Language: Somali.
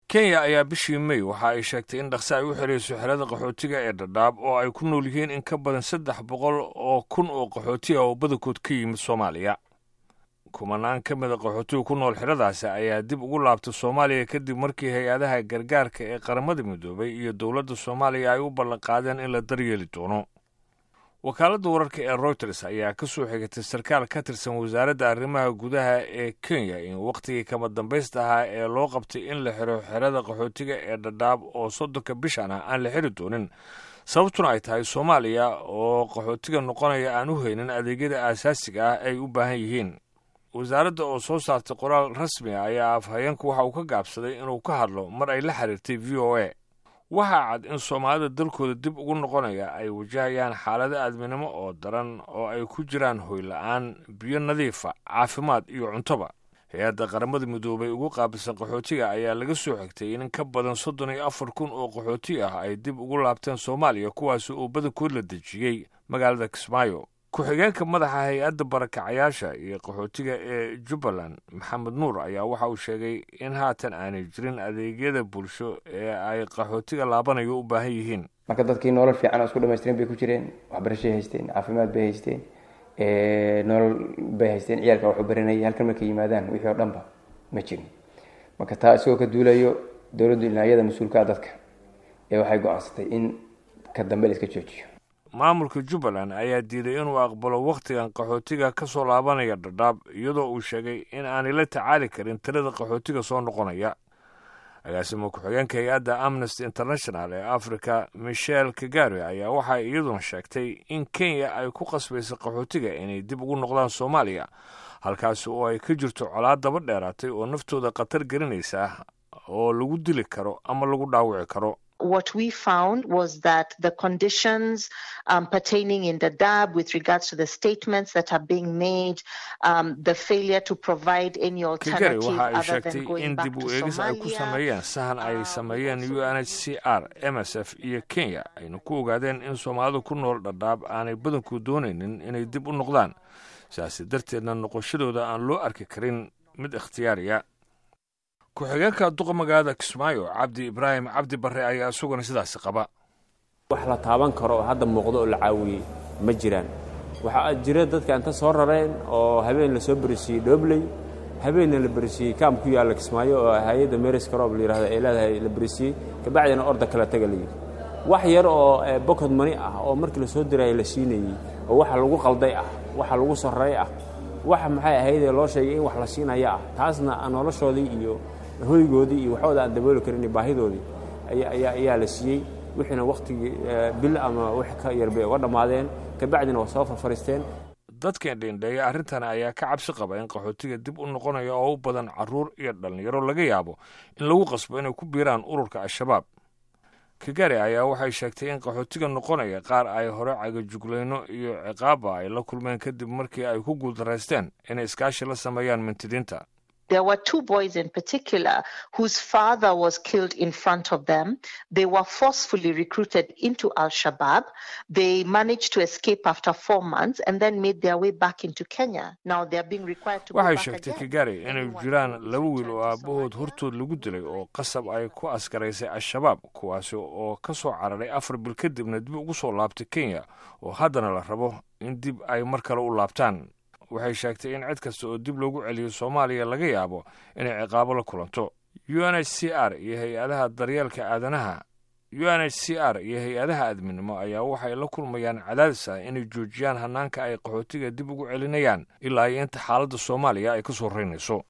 kenya ayaa bishii mey waxa ay sheegtay in dhaqse ay u xirayso xerada qaxootiga ee dhadhaab oo ay ku nool yihiin in ka badan saddex boqol oo kun oo qaxooti ah oo badankood ka yimid soomaaliya kumanaan ka mida qaxootiga ku nool xeradaasi ayaa dib ugu laabtay soomaaliya kadib markii hay-adaha gargaarka ee qaramada midoobay iyo dowladda soomaaliya ay u ballanqaadeen in la daryeeli doono wakaaladda wararka ee routers ayaa ka soo xigatay sarkaal ka tirsan wasaaradda arrimaha gudaha ee kenya in wakhtigii kama dambaysta ahaa ee loo qabtay in la xiro xerada qaxootiga ee dhadhaab oo soddonka bishan ah aan la xiri doonin sababtuna ay tahay soomaaliya oo qaxootiga noqonaya aan u haynin adeegyada aasaasiga ah ay u baahan yihiin wasaaradda oo soo saartay qoraal rasmi ah ayaa afhayeenku waxa uu ka gaabsaday inuu ka hadlo mar ay la xiriirtay v o a waxaa cad in soomaalida dalkooda dib ugu noqonaya ay wajahayaan xaalado aadminimo oo daran oo ay ku jiraan hoyla-aan biyo nadiifa caafimaad iyo cuntoba hay-adda qaramada midoobay ugu qaabilsan qaxootiga ayaa laga soo xigtay in ka badan soddon iyo afar kun oo qaxooti ah ay dib ugu laabteen soomaaliya kuwaasi oo badankood la dejiyey magaalada kismaayo ku-xigeenka madaxa hay-adda barakacayaasha iyo qaxootiga ee jubbaland maxamed nuur ayaa waxa uu sheegay in haatan aanay jirin adeegyada bulsho ee ay qaxootiga laabanayo u baahan yihiin marka dadkii nolol fiican oo isku dhamaystiran bay ku jireen waxbarashay haysteen caafimaad bay haysteen nolol bay haysteen ciyaalka waxu baranayay halkan markay yimaadaan wixii oo dhanba ma jirin marka taa isagoo ka duulayo dowladdu ilaayada mas-uulkaa dadka ee waxay go-aansatay in ka dambe la iska joojiyo maamulka jubbaland ayaa diiday inuu aqbalo wakhtigan qaxootiga ka soo laabanaya dhadhaab iyadoo uu sheegay in aanay la tacaali karin tirada qaxootiga soo noqonaya agaasimo ku-xigeenka hay-adda amnesty international ee africa michel kagare ayaa waxay iyaduna sheegtay in kenya ay ku qasbaysa qaxootiga inay dib ugu noqdaan soomaaliya halkaasi oo ay ka jirto colaad daba dheeraatay oo naftooda khatar gelinaysa oo lagu dili karo ama lagu dhaawici karo what we found was that the conditions um, pertaining in the DAB with regards to the statements that are being made, um, the failure to provide any alternative waxa ay other than sheegtay going in back dib to u eegis ay ku Somalia. sameeyeen sahan ay sameeyeen u n h c r m s f iyo kenya ayna ku ogaadeen in soomaalida ku nool dhadhaab aanay badanku doonaynin inay dib u noqdaan sidaasi darteedna noqoshadooda aan loo arki karin mid ikhtiyaariya ku-xigeenka duqa magaalada kismaayo cabdi ibraahim cabdi barre ayaa isaguna sidaasi qaba wax la taaban karo oo hadda muuqdo oo la caawiyey ma jiraan waxaa jira dadka inta soo rareen oo habeen la soo berisiiyey dhoobley habeenna la berisiiyey kaam ku yaalla kismaayo oo hay-adda meris karoob la yidhahdo ay leedahay la berisiiyey kabacdina orda kala taga la yidhi wax yar oo bokod mani ah oo markii la soo diraya la siinayey oo waxa lagu qalday ah waxa lagu sarray ah waxa maxay ahaydee loo sheegay in wax la siinaya ah taasna noloshoodii iyo hoygoodii iyo waxooda aan dabooli karin iyo baahidoodii ayaa ayaa la siiyey wixiina wakhtigii bil ama wix ka yar bay uga dhammaadeen kabacdina waa soo farfariisteen dadkan dheendheeya arrintan ayaa ka cabsi qaba in qaxootiga dib u noqonaya oo u badan carruur iyo dhallinyaro laga yaabo in lagu qasbo inay ku biiraan ururka al-shabaab kagare ayaa waxay sheegtay in qaxootiga noqonaya qaar ay hore cagajuglayno iyo ciqaaba ay la kulmeen kadib markii ay ku guuldaraysteen inay iskaashi la sameeyaan mintidiinta There were two boys in particular whose father was killed in front of them. They were forcefully recruited into Al Shabaab. They managed to escape after four months and then made their way back into Kenya. Now they are being required to go waxay back sheegtay again. kagare inay Anyone jiraan who is laba wiil returned oo to aabbahood Somalia hortood lagu dilay oo qasab ay ku askaraysay al-shabaab kuwaasi oo ka soo cararay afar bil kadibna dib ugu soo laabtay kenya oo haddana la rabo in dib ay mar kale u laabtaan waxay sheegtay in cid kasta oo dib loogu celiyo soomaaliya laga yaabo inay ciqaabo la kulanto u n h c r iyo hay-adaha daryeelka aadanaha u n h c r iyo hay-adaha aadminimo ayaa waxay la kulmayaan cadaadis ah inay joojiyaan hanaanka ay qaxootiga dib ugu celinayaan ilaa iyo inta xaaladda soomaaliya ay ka soo reynayso